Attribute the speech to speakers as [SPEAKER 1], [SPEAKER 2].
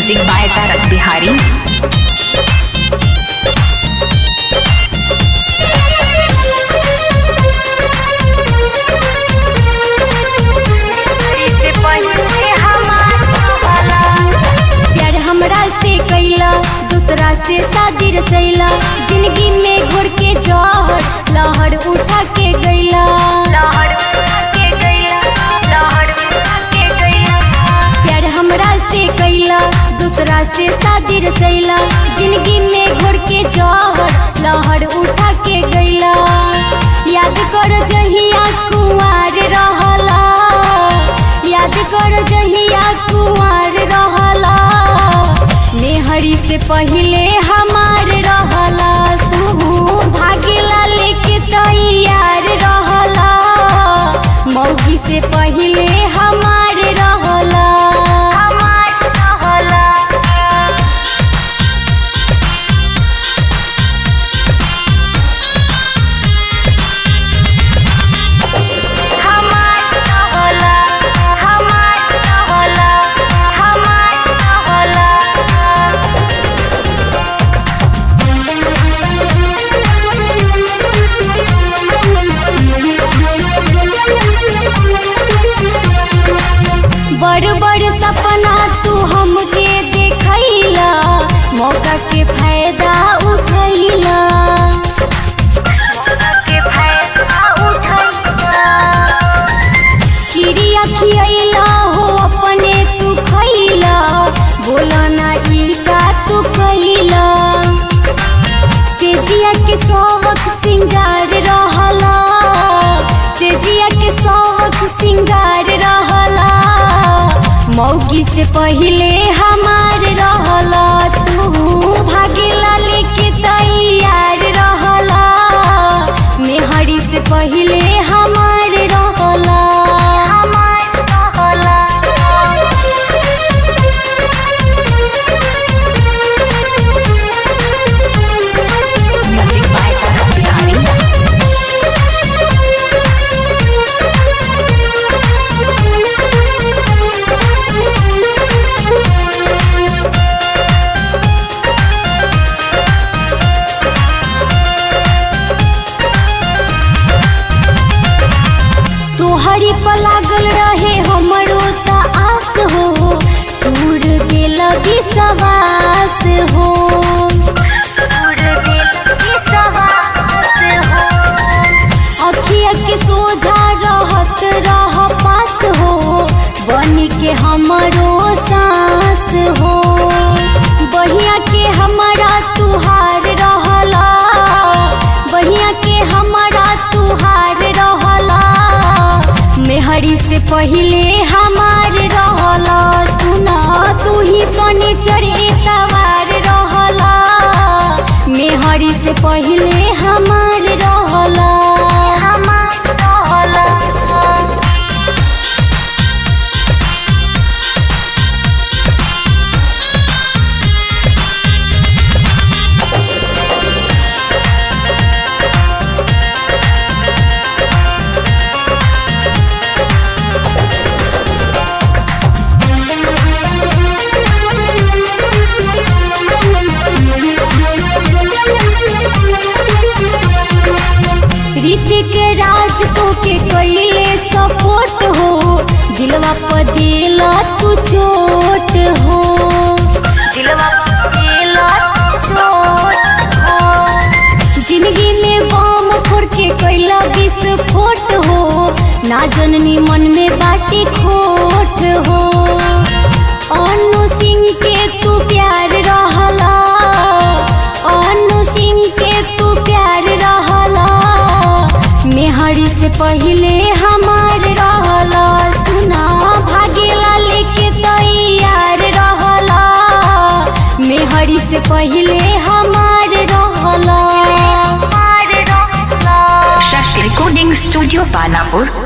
[SPEAKER 1] music by तारक बिहारी
[SPEAKER 2] प्यार हमरा से कैला दूसरा से शादी रचैला जिंदगी में घोर के जहर लहर उठा के गैला प्यार हमरा से कैला दूसरा से शादी रचैला जिंदगी में घोर के जहर लहर उठा के गैला याद कर जहिया कुंवार रहला याद कर जहिया कुंवार रहला मेहरी से पहिले हमार रहला तू भागेला लेके तैयार रहला मौगी से पहिले हमार रहला हमार रहला हमार रहला हमार रहला हमार रहला बड़ बड़ सपना तू हमके देखैला मौका के फायदा उठैला किरिया खियैला हो अपने तू खैला बोला ना इनका तू कैला से जिया के सौवक सिंगार रहला से जिया के सौवक सिंगार रहला मौगी से पहिले हमार रहला तू भागेला लेके तैयार रहला मेहरी से पहिले हमार रहला हमार रहला
[SPEAKER 1] म्यूजिक बाय तारक बिहारी
[SPEAKER 2] तोहरी पर लागल रहे हमरो त आस हो दूर दिल विश्वास हो अखिया के सोझा रहत रह पास हो बन के हमरो सांस हो बहिया के हमारा तुहार रहला बहिया के हमारा तुहार रहला मेहरी से पहिले हमार रहला सुना तू ही सोनी चढ़े सवार रहला मेहरी से पहिले हमार रहला हमार रहला ऋतिक राज तो के कैले सपोर्ट हो दिलवा पर दिला तू चोट हो दिलवा जिंदगी में बम फोड़ के कैला विस्फोट हो ना जननी मन में बाटी खोट हो अनु सिंह के तू प्यार रहला अनु सिंह के तू प्यार रहला मेहरी से पहिले हमार रहला सुना भागेला लेके तैयार रहला मेहरी से पहिले हमार रहला
[SPEAKER 1] शक्ति रिकॉर्डिंग स्टूडियो पानापुर